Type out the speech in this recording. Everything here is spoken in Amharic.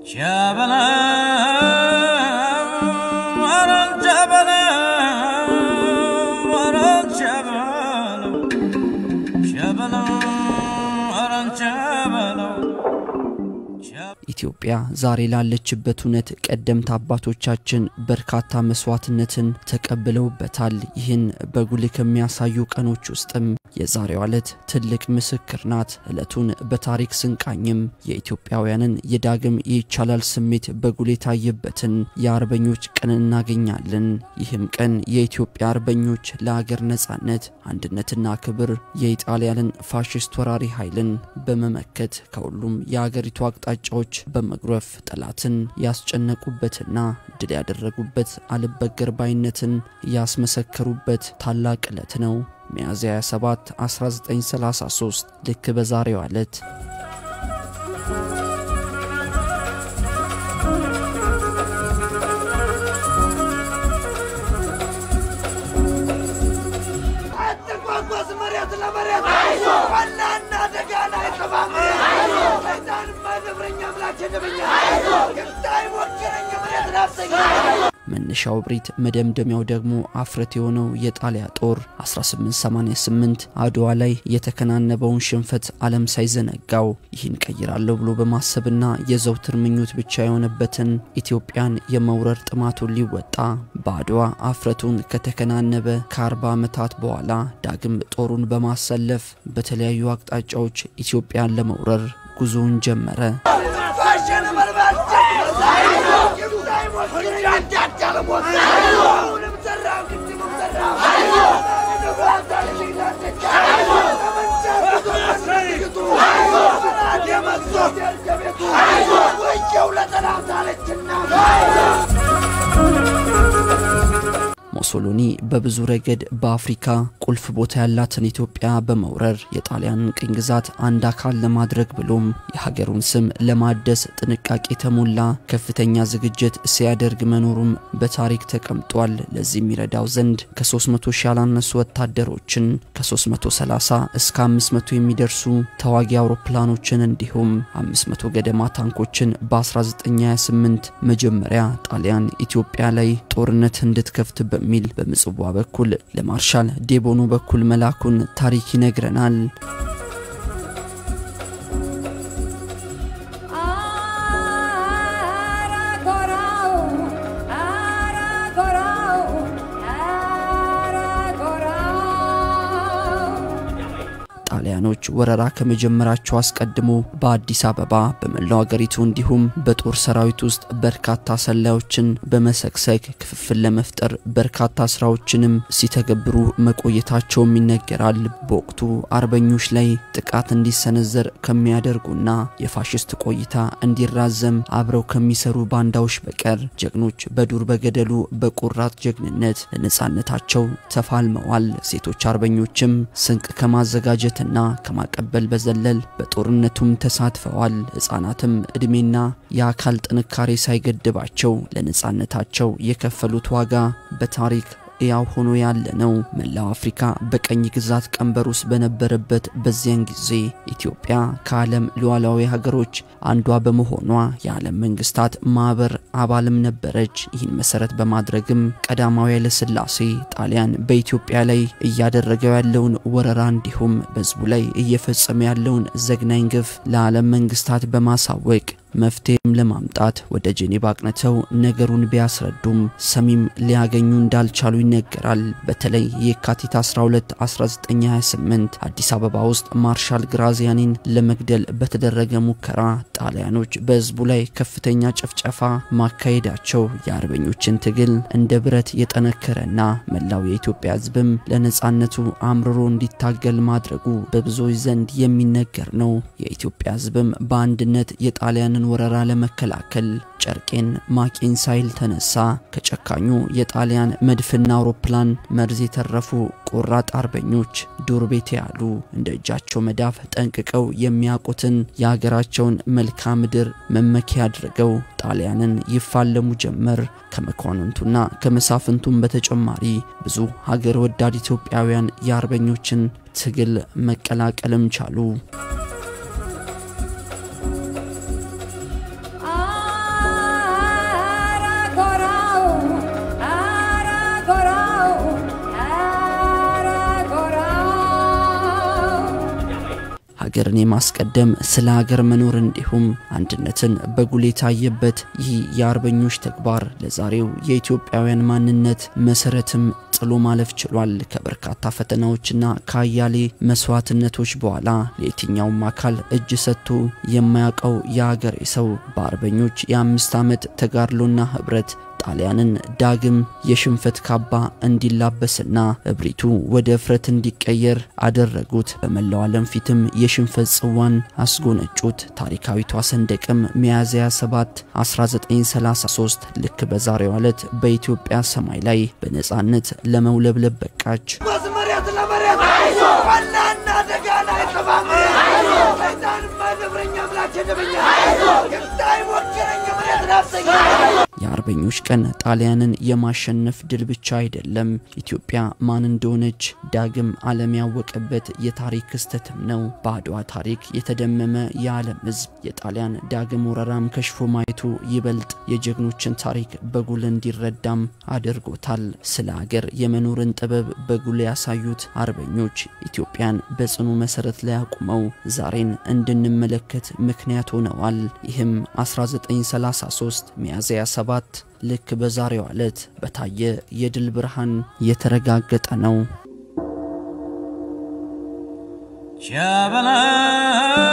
ኢትዮጵያ ዛሬ ላለችበት እውነት ቀደምት አባቶቻችን በርካታ መስዋዕትነትን ተቀብለውበታል። ይህን በጉልህ ከሚያሳዩ ቀኖች ውስጥም የዛሬዋ ዕለት ትልቅ ምስክር ናት። ዕለቱን በታሪክ ስንቃኝም የኢትዮጵያውያንን የዳግም ይቻላል ስሜት በጉልህ የታየበትን የአርበኞች ቀን እናገኛለን። ይህም ቀን የኢትዮጵያ አርበኞች ለአገር ነጻነት አንድነትና ክብር የኢጣሊያንን ፋሽስት ወራሪ ኃይልን በመመከት ከሁሉም የአገሪቱ አቅጣጫዎች በመጉረፍ ጠላትን ያስጨነቁበትና ድል ያደረጉበት አልበገር ባይነትን ያስመሰከሩበት ታላቅ ዕለት ነው። ሚያዝያ 27 1933 ልክ በዛሬዋ ዕለት መነሻው እብሪት መደምደሚያው ደግሞ አፍረት የሆነው የጣሊያ ጦር 1888 አድዋ ላይ የተከናነበውን ሽንፈት ዓለም ሳይዘነጋው ይህን ቀይራለሁ ብሎ በማሰብና የዘውትር ምኞት ብቻ የሆነበትን ኢትዮጵያን የመውረር ጥማቱን ሊወጣ በአድዋ አፍረቱን ከተከናነበ ከ40 ዓመታት በኋላ ዳግም ጦሩን በማሰለፍ በተለያዩ አቅጣጫዎች ኢትዮጵያን ለመውረር ጉዞውን ጀመረ። ሞሶሎኒ በብዙ ረገድ በአፍሪካ ቁልፍ ቦታ ያላትን ኢትዮጵያ በመውረር የጣሊያንን ቅኝ ግዛት አንድ አካል ለማድረግ ብሎም የሀገሩን ስም ለማደስ ጥንቃቄ የተሞላ ከፍተኛ ዝግጅት ሲያደርግ መኖሩም በታሪክ ተቀምጧል። ለዚህ የሚረዳው ዘንድ ከ300 ሺህ ያላነሱ ወታደሮችን ከ330 እስከ 500 የሚደርሱ ተዋጊ አውሮፕላኖችን እንዲሁም 500 ገደማ ታንኮችን በ1928 መጀመሪያ ጣሊያን ኢትዮጵያ ላይ ጦርነት እንድትከፍት በሚል በምጽዋ በኩል ለማርሻል ዴቦኖ በኩል መላኩን ታሪክ ይነግረናል። ጣሊያኖች ወረራ ከመጀመራቸው አስቀድሞ በአዲስ አበባ በመላው አገሪቱ እንዲሁም በጦር ሰራዊት ውስጥ በርካታ ሰላዮችን በመሰግሰግ ክፍፍል ለመፍጠር በርካታ ስራዎችንም ሲተገብሩ መቆየታቸውም ይነገራል። በወቅቱ አርበኞች ላይ ጥቃት እንዲሰነዘር ከሚያደርጉና የፋሽስት ቆይታ እንዲራዘም አብረው ከሚሰሩ ባንዳዎች በቀር ጀግኖች በዱር በገደሉ በቆራጥ ጀግንነት ለነጻነታቸው ተፋልመዋል። ሴቶች አርበኞችም ስንቅ ከማዘጋጀት ና ከማቀበል በዘለል በጦርነቱም ተሳትፈዋል። ሕፃናትም ዕድሜና የአካል ጥንካሬ ሳይገድባቸው ለነጻነታቸው የከፈሉት ዋጋ በታሪክ ያው ሆኖ ያለ ነው። መላው አፍሪካ በቀኝ ግዛት ቀንበር ውስጥ በነበረበት በዚያን ጊዜ ኢትዮጵያ ከዓለም ሉዓላዊ ሀገሮች አንዷ በመሆኗ የዓለም መንግስታት ማህበር አባልም ነበረች። ይህን መሰረት በማድረግም ቀዳማዊ ኃይለ ሥላሴ ጣሊያን በኢትዮጵያ ላይ እያደረገው ያለውን ወረራ እንዲሁም በህዝቡ ላይ እየፈጸመ ያለውን ዘግናኝ ግፍ ለዓለም መንግስታት በማሳወቅ መፍትሄም ለማምጣት ወደ ጄኔቫ አቅንተው ነገሩን ቢያስረዱም ሰሚም ሊያገኙ እንዳልቻሉ ይነገራል። በተለይ የካቲት 12 1928 አዲስ አበባ ውስጥ ማርሻል ግራዚያኒን ለመግደል በተደረገ ሙከራ ጣሊያኖች በህዝቡ ላይ ከፍተኛ ጭፍጨፋ ማካሄዳቸው የአርበኞችን ትግል እንደ ብረት የጠነከረና መላው የኢትዮጵያ ህዝብም ለነጻነቱ አምርሮ እንዲታገል ማድረጉ በብዙዎች ዘንድ የሚነገር ነው። የኢትዮጵያ ህዝብም በአንድነት የጣሊያንን ወረራ ለመከላከል ጨርቄን ማቄን ሳይል ተነሳ። ከጨካኙ የጣሊያን መድፍና አውሮፕላን መርዝ የተረፉ ቆራጥ አርበኞች ዱር ቤት ያሉ እንደ እጃቸው መዳፍ ጠንቅቀው የሚያውቁትን የሀገራቸውን መልክዓ ምድር መመኪያ አድርገው ጣሊያንን ይፋለሙ ጀመር። ከመኳንንቱና ከመሳፍንቱም በተጨማሪ ብዙ ሀገር ወዳድ ኢትዮጵያውያን የአርበኞችን ትግል መቀላቀልም ቻሉ። ሀገርን የማስቀደም ስለ ሀገር መኖር እንዲሁም አንድነትን በጉል የታየበት ይህ የአርበኞች ተግባር ለዛሬው የኢትዮጵያውያን ማንነት መሰረትም ጥሎ ማለፍ ችሏል። ከበርካታ ፈተናዎችና ከአያሌ መስዋዕትነቶች በኋላ ለየትኛውም አካል እጅ ሰጥቶ የማያውቀው የሀገሬ ሰው በአርበኞች የአምስት ዓመት ተጋድሎና ህብረት ጣሊያንን ዳግም የሽንፈት ካባ እንዲላበስና እብሪቱ ወደ እፍረት እንዲቀየር አደረጉት። በመላው ዓለም ፊትም የሽንፈት ጽዋን አስጎነጩት። ታሪካዊቷ ሰንደቅም ሚያዝያ 7 1933 ልክ በዛሬው ዕለት በኢትዮጵያ ሰማይ ላይ በነፃነት ለመውለብለብ በቃች። መሬት ለመሬት ዋናና ደጋና የተባመ ደብረኛ ምላች ድብኛ እንዳይሞክረኝ መሬት ናፍሰኛ የአርበኞች ቀን ጣሊያንን የማሸነፍ ድል ብቻ አይደለም፣ ኢትዮጵያ ማን እንደሆነች ዳግም ዓለም ያወቀበት የታሪክ ክስተትም ነው። በአድዋ ታሪክ የተደመመ የዓለም ሕዝብ የጣሊያን ዳግም ወረራም ከሽፎ ማየቱ ይበልጥ የጀግኖችን ታሪክ በጉል እንዲረዳም አድርጎታል። ስለ ሀገር የመኖርን ጥበብ በጉል ያሳዩት አርበኞች ኢትዮጵያን በጽኑ መሰረት ላይ አቁመው ዛሬን እንድንመለከት ምክንያት ሆነዋል። ይህም 1933 ሚያዝያ 7 ልክ በዛሬው ዕለት በታየ የድል ብርሃን የተረጋገጠ ነው። ሸበላ